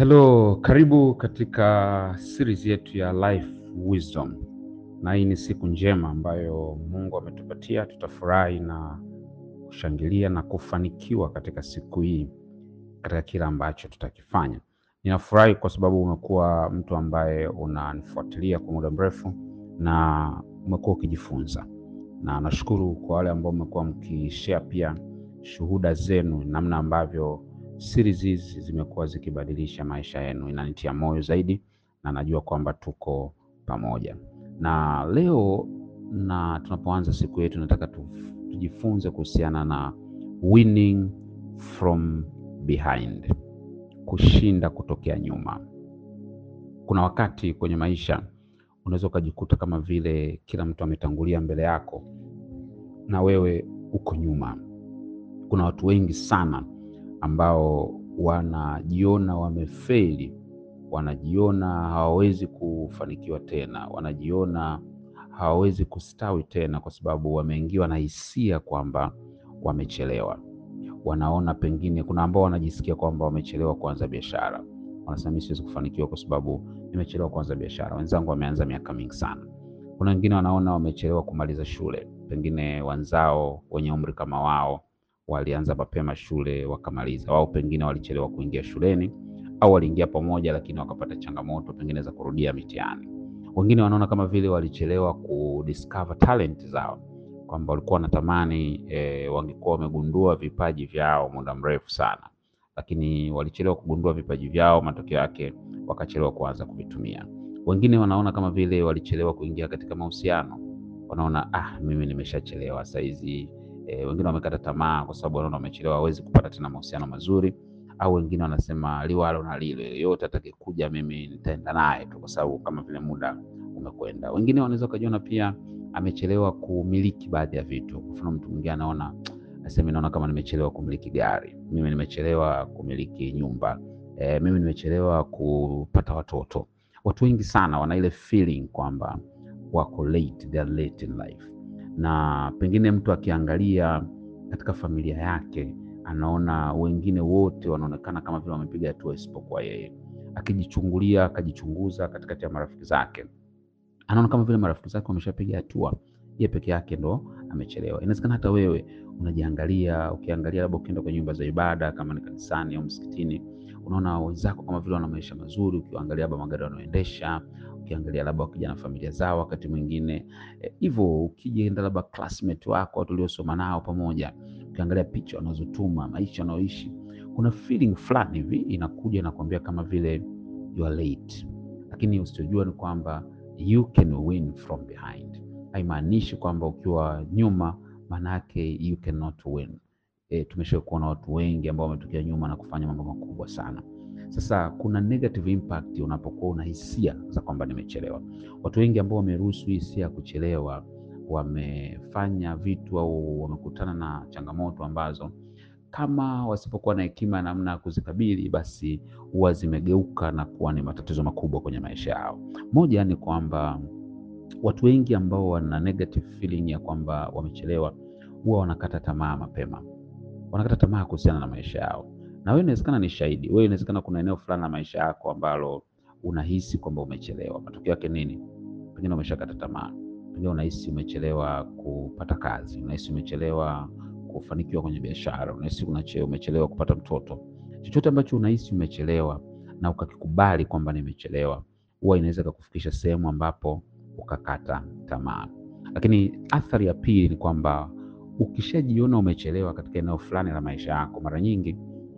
Hello, karibu katika series yetu ya Life Wisdom, na hii ni siku njema ambayo Mungu ametupatia. Tutafurahi na kushangilia na kufanikiwa katika siku hii katika kila ambacho tutakifanya. Ninafurahi kwa sababu umekuwa mtu ambaye unanifuatilia kwa muda mrefu na umekuwa ukijifunza, na nashukuru kwa wale ambao mmekuwa mkishare pia shuhuda zenu, namna ambavyo series hizi zimekuwa zikibadilisha maisha yenu. Inanitia moyo zaidi na najua kwamba tuko pamoja. Na leo na tunapoanza siku yetu, nataka tu, tujifunze kuhusiana na winning from behind, kushinda kutokea nyuma. Kuna wakati kwenye maisha unaweza ukajikuta kama vile kila mtu ametangulia mbele yako na wewe uko nyuma. Kuna watu wengi sana ambao wanajiona wamefeli, wanajiona hawawezi kufanikiwa tena, wanajiona hawawezi kustawi tena, kwa sababu wameingiwa na hisia kwamba wamechelewa. Wanaona pengine, kuna ambao wanajisikia kwamba wamechelewa kuanza biashara, wanasema mimi siwezi kufanikiwa kwa sababu nimechelewa kuanza biashara, wenzangu wameanza miaka mingi sana. Kuna wengine wanaona wamechelewa kumaliza shule, pengine wenzao wenye umri kama wao walianza mapema shule wakamaliza, wao pengine walichelewa kuingia shuleni au waliingia pamoja, lakini wakapata changamoto pengine za kurudia mitihani. Wengine wanaona kama vile walichelewa kudiscover talent zao, kwamba walikuwa wanatamani e, wangekuwa wamegundua vipaji vyao muda mrefu sana, lakini walichelewa kugundua vipaji vyao, matokeo yake wakachelewa kuanza kuvitumia. Wengine wanaona kama vile walichelewa kuingia katika mahusiano, wanaona ah, mimi nimeshachelewa saizi E, wengine wamekata tamaa kwa sababu wanaona wamechelewa, hawezi kupata tena mahusiano mazuri, au wengine wanasema liwalo na lile, yote atakayekuja mimi nitaenda naye tu, kwa sababu kama vile muda umekwenda. Wengine wanaweza kujiona pia amechelewa kumiliki baadhi ya vitu. Kwa mfano, mtu mwingine anaona aseme, naona kama nimechelewa kumiliki gari, mimi nimechelewa kumiliki nyumba, e, mimi nimechelewa kupata watoto. Watu wengi sana wana ile feeling kwamba wako late, they are late in life na pengine mtu akiangalia katika familia yake anaona wengine wote wanaonekana kama vile wamepiga hatua isipokuwa yeye. Akijichungulia, akajichunguza katikati ya marafiki zake, anaona kama vile marafiki zake wameshapiga hatua, yeye peke yake ndo amechelewa. Inawezekana hata wewe unajiangalia, ukiangalia labda ukienda kwenye nyumba za ibada kama ni kanisani au msikitini, unaona wenzako kama vile wana maisha mazuri, ukiangalia labda magari wanaoendesha ukiangalia labda wakija na familia zao, wakati mwingine hivyo e, ukienda labda classmate wako watu uliosoma nao pamoja, ukiangalia picha wanazotuma maisha wanaoishi, kuna feeling fulani hivi inakuja inakwambia kama vile you are late, lakini usichojua ni kwamba you can win from behind. Haimaanishi kwamba ukiwa nyuma manake you cannot win. E, tumesha kuona watu wengi ambao wametokea nyuma na kufanya mambo makubwa sana. Sasa kuna negative impact unapokuwa una hisia za kwamba nimechelewa. Watu wengi ambao wameruhusu hisia ya kuchelewa wamefanya vitu au wamekutana na changamoto ambazo kama wasipokuwa na hekima ya namna ya kuzikabili, basi huwa zimegeuka na kuwa ni matatizo makubwa kwenye maisha yao. Moja ni kwamba watu wengi ambao wana negative feeling ya kwamba wamechelewa huwa wanakata tamaa mapema, wanakata tamaa kuhusiana na maisha yao na wewe inawezekana ni shahidi. Wewe inawezekana kuna eneo fulani la maisha yako ambalo unahisi kwamba umechelewa. Matokeo yake nini? Pengine umeshakata tamaa, pengine unahisi umechelewa kupata kazi, unahisi umechelewa kufanikiwa kwenye biashara, unahisi umechelewa kupata mtoto. Chochote ambacho unahisi umechelewa na ukakikubali kwamba nimechelewa, huwa inaweza kukufikisha sehemu ambapo ukakata tamaa. Lakini athari ya pili ni kwamba ukishajiona umechelewa katika eneo fulani la maisha yako, mara nyingi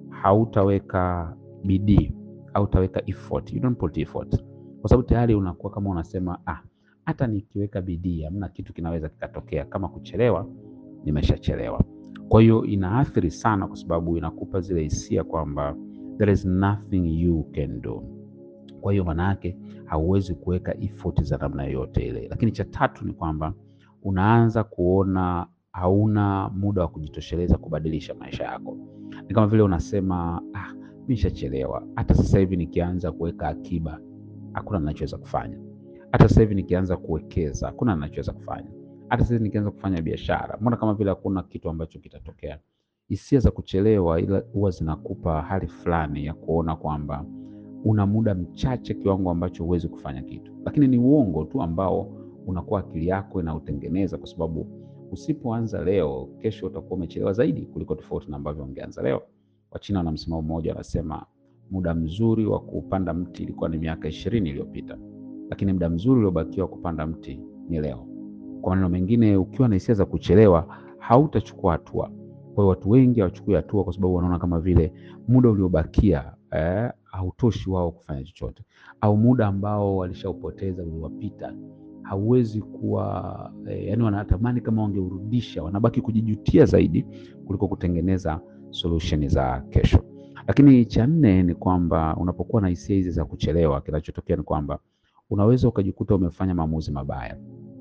hautaweka bidii, hautaweka effort, you don't put effort, kwa sababu tayari unakuwa kama unasema ah, hata nikiweka bidii hamna kitu kinaweza kikatokea. Kama kuchelewa, nimeshachelewa. Kwa hiyo inaathiri sana, kwa sababu inakupa zile hisia kwamba there is nothing you can do. Kwa hiyo maana yake hauwezi kuweka effort za namna yoyote ile. Lakini cha tatu ni kwamba unaanza kuona hauna muda wa kujitosheleza kubadilisha maisha yako. Ni kama vile unasema ah, mimi nishachelewa. Hata sasa hivi nikianza kuweka akiba hakuna ninachoweza kufanya. Hata sasa hivi nikianza kuwekeza hakuna ninachoweza kufanya. Hata sasa hivi nikianza kufanya biashara, mbona kama vile hakuna kitu ambacho kitatokea. Hisia za kuchelewa ila huwa zinakupa hali fulani ya kuona kwamba una muda mchache kiwango ambacho huwezi kufanya kitu, lakini ni uongo tu ambao unakuwa akili yako inautengeneza, kwa sababu usipoanza leo, kesho utakuwa umechelewa zaidi kuliko tofauti na ambavyo ungeanza leo. Wachina wana msimamo mmoja, wanasema muda mzuri wa kupanda mti ilikuwa ni miaka ishirini iliyopita, lakini muda mzuri uliobakiwa kupanda mti ni leo. Kwa maneno mengine, ukiwa na hisia za kuchelewa hautachukua hatua. Kwa hiyo watu wengi hawachukui hatua kwa sababu wanaona kama vile muda uliobakia eh, hautoshi wao kufanya chochote, au muda ambao walishaupoteza uliwapita hauwezi kuwa eh, yani wanatamani kama wangeurudisha, wanabaki kujijutia zaidi kuliko kutengeneza solution za kesho. Lakini cha nne ni kwamba unapokuwa na hisia hizi za kuchelewa, kinachotokea ni kwamba unaweza ukajikuta umefanya maamuzi mabaya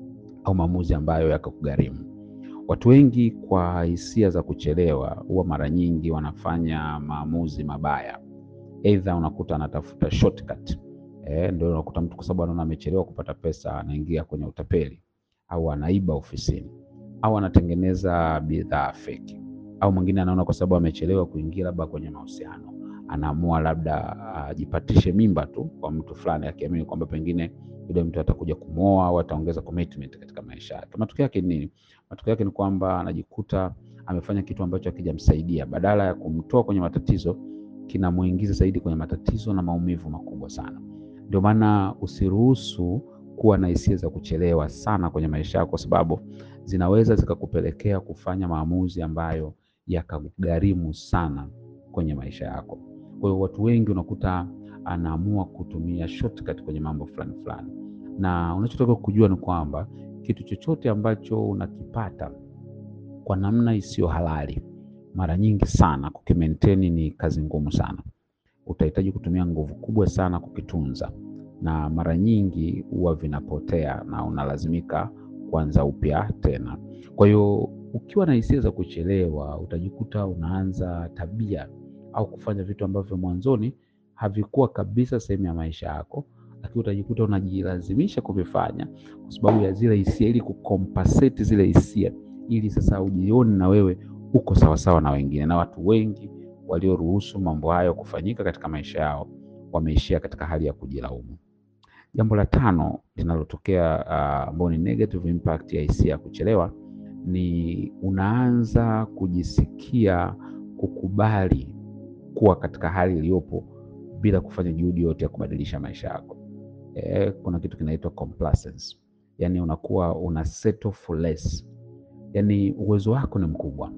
au maamuzi ambayo yakakugharimu. Watu wengi kwa hisia za kuchelewa huwa mara nyingi wanafanya maamuzi mabaya, aidha unakuta anatafuta shortcut. Eh, ndio unakuta mtu kwa sababu anaona amechelewa kupata pesa anaingia kwenye utapeli, au anaiba ofisini, au anatengeneza bidhaa feki, au mwingine anaona kwa sababu amechelewa kuingia labda kwenye mahusiano, anaamua labda ajipatishe mimba tu kwa mtu fulani, akiamini kwamba pengine yule mtu atakuja kumwoa au ataongeza commitment katika maisha yake. Matokeo yake ni nini? Matokeo yake ni kwamba anajikuta amefanya kitu ambacho hakijamsaidia, badala ya kumtoa kwenye matatizo kinamuingiza zaidi kwenye matatizo na maumivu makubwa sana. Ndio maana usiruhusu kuwa na hisia za kuchelewa sana kwenye maisha yako, kwa sababu zinaweza zikakupelekea kufanya maamuzi ambayo yakagharimu sana kwenye maisha yako. Kwa hiyo watu wengi unakuta anaamua kutumia shortcut kwenye mambo fulani fulani, na unachotakiwa kujua ni kwamba kitu chochote ambacho unakipata kwa namna isiyo halali, mara nyingi sana kukimaintain ni kazi ngumu sana utahitaji kutumia nguvu kubwa sana kukitunza, na mara nyingi huwa vinapotea na unalazimika kuanza upya tena. Kwa hiyo ukiwa na hisia za kuchelewa, utajikuta unaanza tabia au kufanya vitu ambavyo mwanzoni havikuwa kabisa sehemu ya maisha yako, lakini utajikuta unajilazimisha kuvifanya kwa sababu ya zile hisia, ili kukompensate zile hisia, ili sasa ujione na wewe uko sawasawa na wengine, na watu wengi walioruhusu mambo hayo kufanyika katika maisha yao wameishia katika hali ya kujilaumu. Jambo la tano linalotokea ambao uh, ni negative impact ya hisia ya kuchelewa ni unaanza kujisikia kukubali kuwa katika hali iliyopo bila kufanya juhudi yote ya kubadilisha maisha yako. E, kuna kitu kinaitwa complacence, yaani unakuwa una settle for less, yaani uwezo wako ni mkubwa,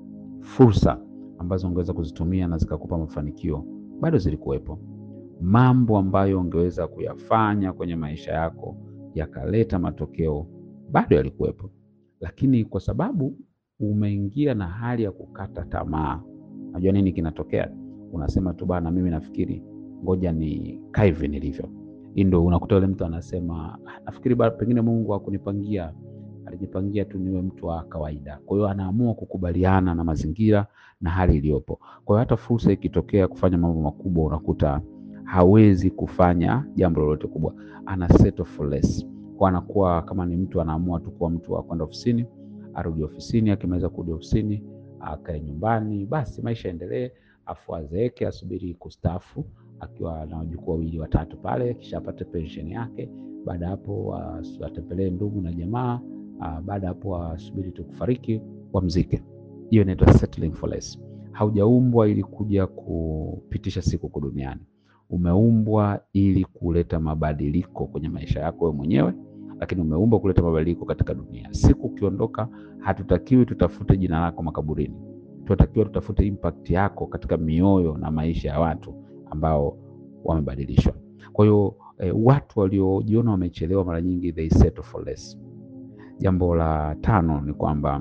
fursa ambazo ungeweza kuzitumia na zikakupa mafanikio bado zilikuwepo. Mambo ambayo ungeweza kuyafanya kwenye maisha yako yakaleta matokeo bado yalikuwepo, lakini kwa sababu umeingia na hali ya kukata tamaa, najua nini kinatokea? Unasema tu bana, mimi nafikiri ngoja ni kaivi nilivyo. Hii ndio unakuta yule mtu anasema nafikiri bado pengine Mungu hakunipangia alijipangia tu niwe mtu wa kawaida. Kwa hiyo anaamua kukubaliana na mazingira na hali iliyopo. Kwa hiyo hata fursa ikitokea kufanya mambo makubwa, unakuta hawezi kufanya jambo lolote kubwa, ana settle for less. Kwa anakuwa kama ni mtu anaamua tu kuwa mtu wa kwenda ofisini, arudi ofisini, akimaliza kurudi ofisini akae nyumbani, basi maisha endelee, afu azeeke, asubiri kustaafu akiwa na wajukuu wawili watatu pale, kisha apate pensheni yake. Baada hapo atembelee ndugu na jamaa Uh, baada hapo asubiri tu kufariki wamzike. Hiyo inaitwa settling for less. Haujaumbwa ili kuja kupitisha siku huko duniani, umeumbwa ili kuleta mabadiliko kwenye maisha yako wewe mwenyewe, lakini umeumbwa kuleta mabadiliko katika dunia. Siku ukiondoka, hatutakiwi tutafute jina lako makaburini, tunatakiwa tutafute impact yako katika mioyo na maisha ya watu ambao wamebadilishwa. Kwa hiyo eh, watu waliojiona wamechelewa mara nyingi they settle for less. Jambo la tano ni kwamba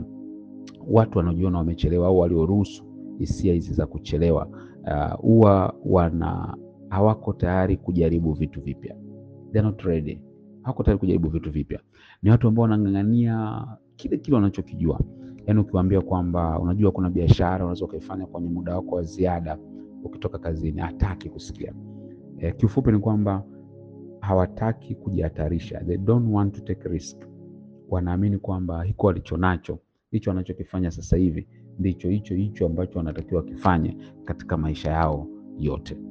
watu wanaojiona wamechelewa au walioruhusu hisia hizi za kuchelewa huwa uh, wana hawako tayari kujaribu vitu vipya, they are not ready, hawako tayari kujaribu vitu vipya. Ni watu ambao wanang'ang'ania kile kile wanachokijua. Yaani ukiwaambia kwamba unajua kuna biashara unaweza ukaifanya kwenye muda wako wa ziada ukitoka kazini, hataki kusikia. E, kiufupi ni kwamba hawataki kujihatarisha, they don't want to take risk wanaamini kwamba hiko walichonacho hicho wanachokifanya sasa hivi ndicho hicho hicho ambacho wanatakiwa wakifanye katika maisha yao yote.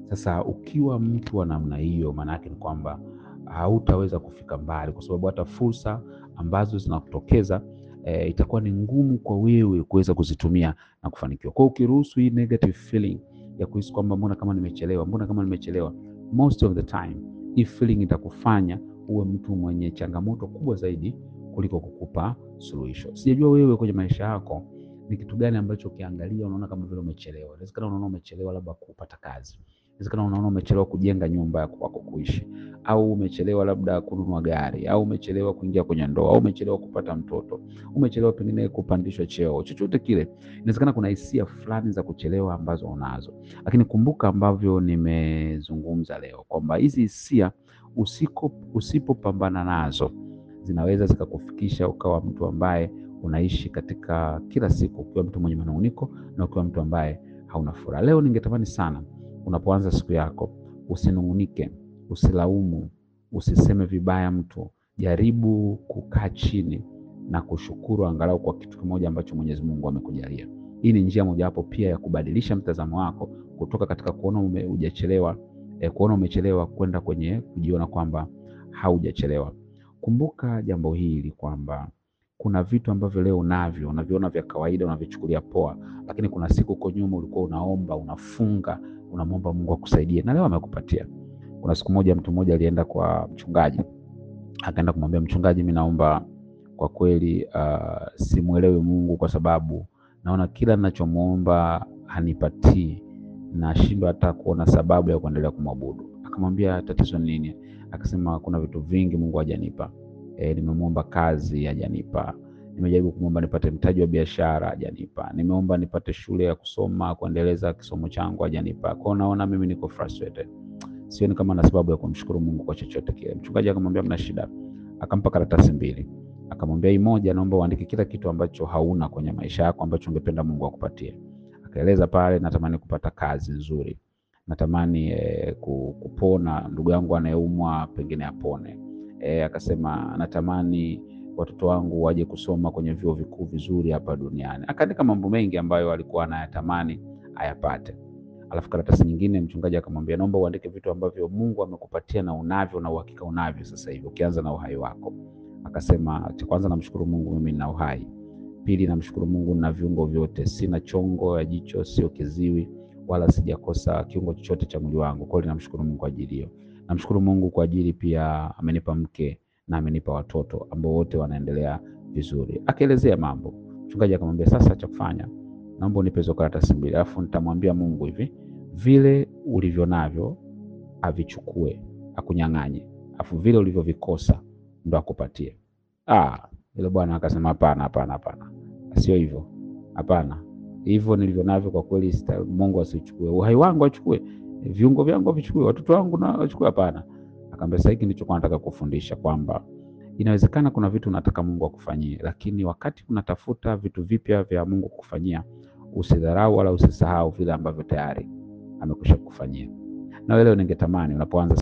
Sasa ukiwa mtu wa namna hiyo, maana yake ni kwamba hautaweza kufika mbali, kwa sababu hata fursa ambazo zinakutokeza e, itakuwa ni ngumu kwa wewe kuweza kuzitumia na kufanikiwa. Kwa hiyo ukiruhusu hii negative feeling ya kuhisi kwamba mbona kama nimechelewa, mbona kama nimechelewa, most of the time hii feeling itakufanya uwe mtu mwenye changamoto kubwa zaidi kuliko kukupa suluhisho. Sijajua wewe kwenye maisha yako ni kitu gani ambacho ukiangalia unaona kama vile umechelewa. Inawezekana unaona umechelewa labda kupata kazi, inawezekana unaona umechelewa kujenga nyumba ya kwako kuishi, au umechelewa labda kununua gari, au umechelewa kuingia kwenye ndoa, au umechelewa kupata mtoto, umechelewa pengine kupandishwa cheo, chochote kile. Inawezekana kuna hisia fulani za kuchelewa ambazo unazo, lakini kumbuka ambavyo nimezungumza leo kwamba hizi hisia usiko usipopambana nazo zinaweza zikakufikisha ukawa mtu ambaye unaishi katika kila siku ukiwa mtu mwenye manung'uniko na ukiwa mtu ambaye hauna furaha. Leo ningetamani sana unapoanza siku yako usinung'unike, usilaumu, usiseme vibaya mtu. Jaribu kukaa chini na kushukuru angalau kwa kitu kimoja ambacho Mwenyezi Mungu amekujalia. Hii ni njia mojawapo pia ya kubadilisha mtazamo wako kutoka katika kuona ume, hujachelewa eh, kuona umechelewa kwenda kwenye kujiona kwamba haujachelewa. Kumbuka jambo hili kwamba kuna vitu ambavyo leo unavyo unaviona vya kawaida, unavichukulia poa, lakini kuna siku huko nyuma ulikuwa unaomba, unafunga, unamwomba Mungu akusaidie na leo amekupatia. Kuna siku moja mtu mmoja alienda kwa mchungaji, akaenda kumwambia mchungaji, mimi naomba kwa kweli, uh, simuelewi Mungu kwa sababu naona kila ninachomwomba hanipatii, nashindwa hata kuona sababu ya kuendelea kumwabudu. Akamwambia tatizo ni nini? Akasema kuna vitu vingi Mungu hajanipa. E, nimemwomba kazi hajanipa. Nimejaribu kumwomba nipate mtaji wa biashara hajanipa. Nimeomba nipate shule ya kusoma kuendeleza kisomo changu hajanipa. Kwa naona mimi niko frustrated, sioni kama na sababu ya kumshukuru Mungu kwa chochote kile. Mchungaji akamwambia mna shida, akampa karatasi mbili, akamwambia hii moja, naomba uandike kila kitu ambacho hauna kwenye maisha yako ambacho ungependa Mungu akupatie. Akaeleza pale, natamani kupata kazi nzuri, natamani eh, kupona, ndugu yangu anayeumwa pengine apone. E, akasema natamani watoto wangu waje kusoma kwenye vyuo vikuu vizuri hapa duniani. Akaandika mambo mengi ambayo alikuwa anayatamani ayapate. Alafu karatasi nyingine mchungaji akamwambia, naomba uandike vitu ambavyo Mungu amekupatia na unavyo na uhakika unavyo sasa hivi, ukianza na uhai wako. Akasema cha kwanza, namshukuru Mungu mimi nina uhai. Pili, namshukuru Mungu nina viungo vyote, sina chongo ya jicho, sio kiziwi wala sijakosa kiungo chochote cha mwili wangu. Kwa hiyo namshukuru Mungu kwa ajili hiyo. Namshukuru Mungu kwa ajili pia amenipa mke na amenipa watoto ambao wote wanaendelea vizuri. Akaelezea mambo. Mchungaji akamwambia, sasa cha kufanya, naomba unipe hizo karatasi mbili, alafu nitamwambia Mungu hivi, vile ulivyo navyo avichukue, akunyang'anye, alafu vile ulivyovikosa ndo akupatie. Ah, yule bwana akasema, hapana, hapana, hapana, sio hivyo, hapana, hivyo nilivyo navyo kwa kweli Mungu asichukue, uhai wangu achukue viungo vyangu vichukue, watoto wangu na wachukue? Hapana. Akaambia sasa, hiki ndicho nataka kufundisha kwamba inawezekana kuna vitu unataka Mungu akufanyie, lakini wakati unatafuta vitu vipya vya Mungu kukufanyia, usidharau wala usisahau vile ambavyo tayari amekwisha kukufanyia. Na wewe leo ningetamani unapoanza,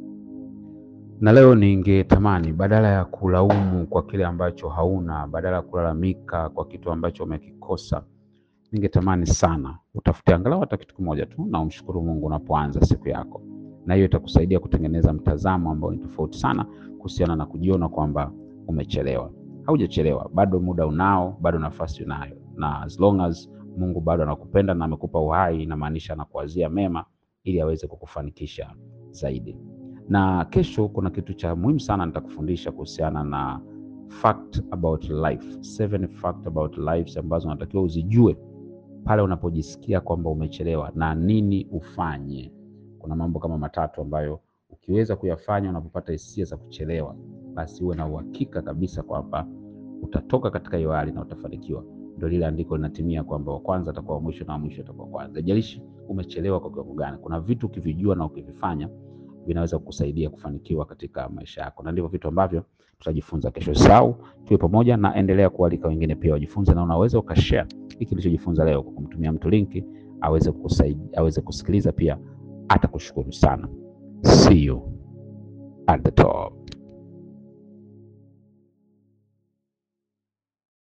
na leo ningetamani badala ya kulaumu kwa kile ambacho hauna, badala ya kulalamika kwa kitu ambacho umekikosa ningetamani sana utafute angalau hata kitu kimoja tu na umshukuru Mungu unapoanza siku yako, na hiyo itakusaidia kutengeneza mtazamo ambao ni tofauti sana kuhusiana na kujiona kwamba umechelewa. Haujachelewa, bado muda unao, bado nafasi unayo, na as long as Mungu bado anakupenda na amekupa uhai, inamaanisha anakuwazia mema ili aweze kukufanikisha zaidi. Na kesho kuna kitu cha muhimu sana nitakufundisha kuhusiana na fact about life, seven fact about life ambazo unatakiwa uzijue pale unapojisikia kwamba umechelewa na nini ufanye. Kuna mambo kama matatu ambayo ukiweza kuyafanya unapopata hisia za kuchelewa, basi uwe na uhakika kabisa kwamba utatoka katika hiyo hali na utafanikiwa. Ndio lile andiko linatimia kwamba wa kwanza atakuwa wa mwisho na wa mwisho atakuwa kwanza. Haijalishi umechelewa kwa kiwango gani, kuna vitu ukivijua na ukivifanya vinaweza kukusaidia kufanikiwa katika maisha yako, na ndivyo vitu ambavyo tutajifunza kesho. Sau tuwe pamoja na endelea kualika wengine pia wajifunze, na unaweza ukashare hiki ulichojifunza leo kwa kumtumia mtu linki aweze kusaidia, aweze kusikiliza pia, atakushukuru sana. See you at the top.